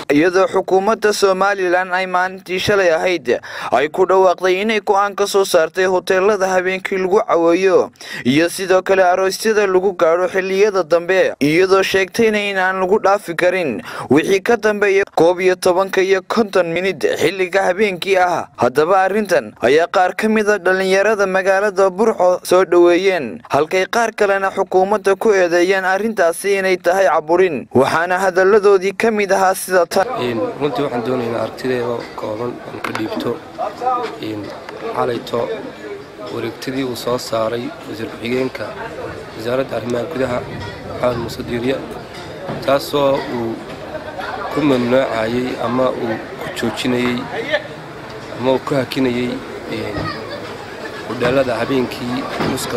iyadoo xukuumadda somalilan ay maalintii shalay ahayd ay ku dhawaaqday inay go-aan ka soo saartay hoteelada habeenkii lagu caweeyo iyo sidoo kale aroosyada lagu gaadho xilliyada dambe iyadoo sheegtayna inaan lagu dhaafi karin wixii ka dambeeya koob iyo tobanka iyo konton minid xilliga habeenkii ah haddaba arrintan ayaa qaar ka mida dhallinyarada magaalada burco soo dhoweeyeen halkay qaar kalena xukuumadda ku eedeeyeen arrintaasi inay tahay caburin waxaana hadalladoodii ka mid ahaa sida tan runtii waxaan doonaynaa aragtideeda kooban aan ka dhiibto calayto wareegtadii uu soo saaray wasiir ku-xigeenka wasaaradda arrimaha gudaha maxamed muuse diirya taasoo uu ku mamnuucayey ama uu ku joojinayey ama uu ku hakinayey hudheelada habeenkii muska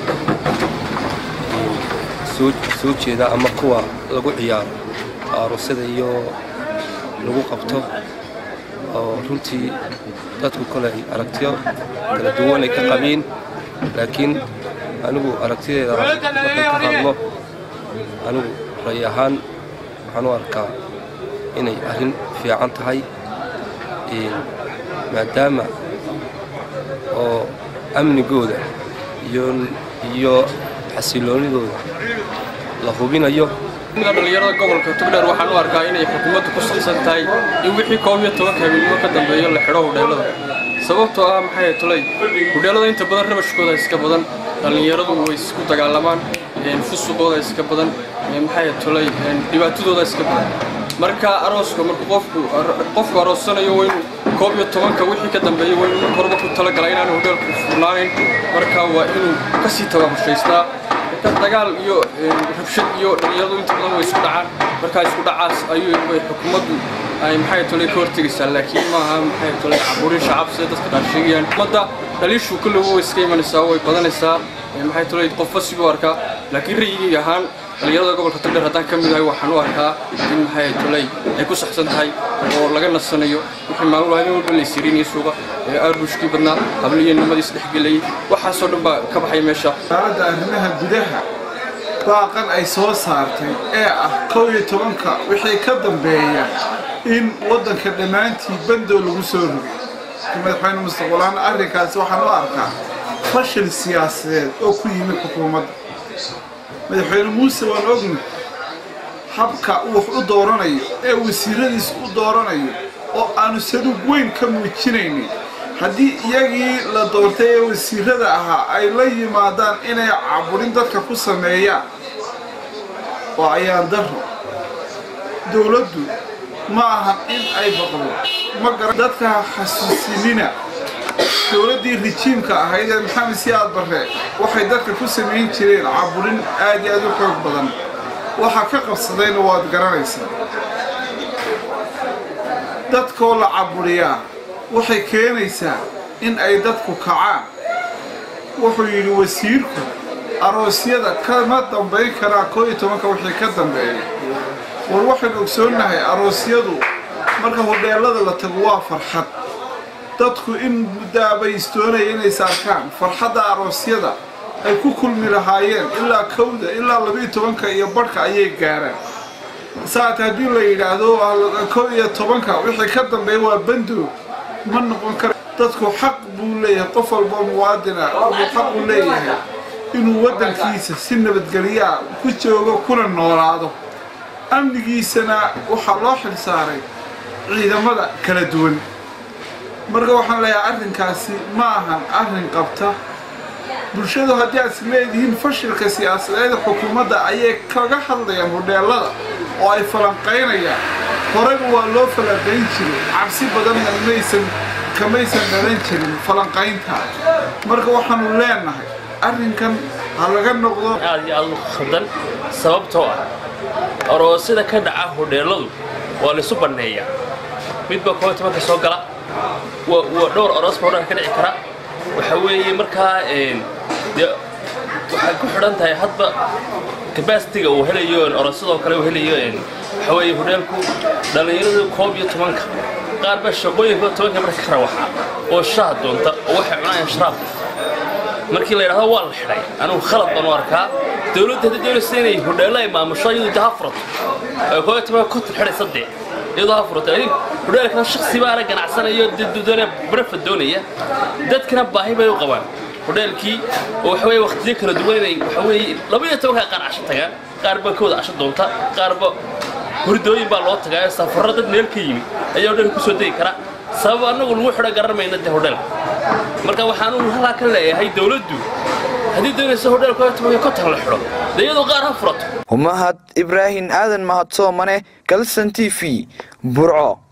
soo jeeda ama kuwa lagu ciyaaro aarusada iyo lagu qabto oo runtii dadku kole ay aragtiyo kala duwan ay ka qabeen laakiin anigu aragtideeda markan ka hadlo anigu ray ahaan waxaan u arkaa inay arrin fiican tahay maadaama oo amnigooda iyo xasiloonidooda la hubinayo dhallinyarada gobolka tugdheer waxaan u arkaa inay xukuumaddu ku saxsan tahay in wixii koob iyo tobanka habeenimo ka dambeeyo la xidho hudheellada sababtoo ah maxay tulay hudheellada inta badan rabashkooda iska badan dhallinyaradu way isku dagaalamaan fusuqooda iska badan maxay tulay dhibaatadooda iska badan marka arooska markuu qofku qofku aroosanayo waa inuu koob iyo tobanka wixii ka dambeeya waa inuu korba ku talagala inaanu hudheelku furnaanayn marka waa inuu kasii tababushaystaa dagaal iyo rabshad iyo dhallinyaradu inta badan way isku dhacaan markaa isku dhacaas ayuu xukuumaddu ay maxay tolay ka hortegaysaa laakiin maaha maxay tolay caburin shacab sida dadka qaar sheegayaan ummadda dhaliishu kulliba way iska imanaysaa way badanaysaa maxay tolay qofba siduu arkaa laakiin ra'yigayga ahaan dhallinyarada gobolka togdheer haddaan ka mid ahay waxaan u arkaa in maxay tolay ay ku saxsan tahay oo laga nasanayo wixii maalin habeen walba laysirinaya suuqa ee arbushkii badnaa habliyo nimadii isdhexgelayay waxaasoo dhan baa ka baxay meesha wasaaradda arrimaha gudaha baaqan ay soo saartay ee ah kow iyo tobanka wixii ka dambeeya in waddanka dhammaantii bandow lagu soo rogay madaxweyne mustaqbalaan arrinkaasi waxaan u arkaa fashil siyaasadeed oo ku yimid xukuumadda madaxweyne muuse waan ogna habka uu wax u dooranayo ee wasiiradiis u dooranayo oo aanu saduug weyn ka muujinaynin haddii iyagii la doortay ee wasiirada ahaa ay la yimaadaan inay caburin dadka ku sameeyaan oo ayaan daro dowladdu ma aha in ay baqdo ma garan dadka xasuusinina dowladdii rijiimka ahayd ee maxamed siyaad barre waxay dadka ku samayn jireen caburin aad iyo aad u xoog badan waxa ka qabsadayna waad garanaysaa dadkoo la caburiyaa waxay keenaysaa in ay dadku kacaan wuxuu yidhi wasiirku aroosyada kama dambayn karaa koo iyo tobanka wixii ka dambeeya war waxaynu ogsoonnahay aroosyadu marka hudheellada la tago waa farxad dadku in muddaabay istoonaya inay saarkaan farxadda aroosyada ay ku kulmi lahaayeen ilaa kowda ilaa labiiyo tobanka iyo barhka ayay gaaraan saate haddii la yidhaahdo kow iyo tobanka wixii ka dambeeya waa bandow ma noqon kara dadku xaq buu leeyahay qof walba muwaadina wuxuu xaq u leeyahay inuu waddankiisa si nabadgelyaa ku joogo kuna noolaado amnigiisana waxaa loo xil saaray ciidamada kala duwan marka waxaan leeyahay arrinkaasi ma ahan arrin qabta bulshadu haddii aad is leedihiin fashilka siyaasadeeda xukuumadda ayay kaga hadlayaan hudheellada oo ay falanqaynayaan horeyba waa loo falanqayn jiray cabsi badanna maysan kamaysan dhalan jirin falanqaynta marka waxaanu leenahay arrinkan ha laga noqdo aad iyo aad u khaldan sababtoo ah aroosyada ka dhaca hudheelladu waa laysu banneeyaa midba koob tobanka soo gala waa dhowr aroos baa hodhanka ka dhici kara waxa weeye markaa dee waxay ku xidhan tahay hadba kabasitiga uu helayo orosyadoo kale uu helayo waxa weeye hudheelku dhallinyaradu koob iyo tobanka qaar baa shaqooyinka tobanka marka ka rawaxa oo shaah doonta oo waxay cunayaan sharaab markii la yidhahdo waa la xidhay anigu khalad baan u arkaa dowladda haddii doonaysa inay hudheello ay maamusho iyadu daha furato ay koob iyo tobanka konton xidhaysa dee iyadoo ha furatay hodheelkana shaksi baana ganacsanayo doonaya barafad doonaya dadkana baahi bay u qabaan hodheelkii oo waxa weeye waqtiyo kala duwan inay waxa weeye laba iyo tobankaa qaar casho tagaan qaarba kooda casho doonta qaarba hurdooyin baa loo tagaa safarro dad meel ka yimi ayaa hodheelka kusoo degi kara sabab annagu lagu xidho garan mayna dee hodheelka marka waxaan uu halkaa ka leeyahay dowladdu haddii doonaysa hodheelka kontan la xidho dee iyadoo qaar ha furato mahad ibraahim aadan mahadsoomane galsan t v burco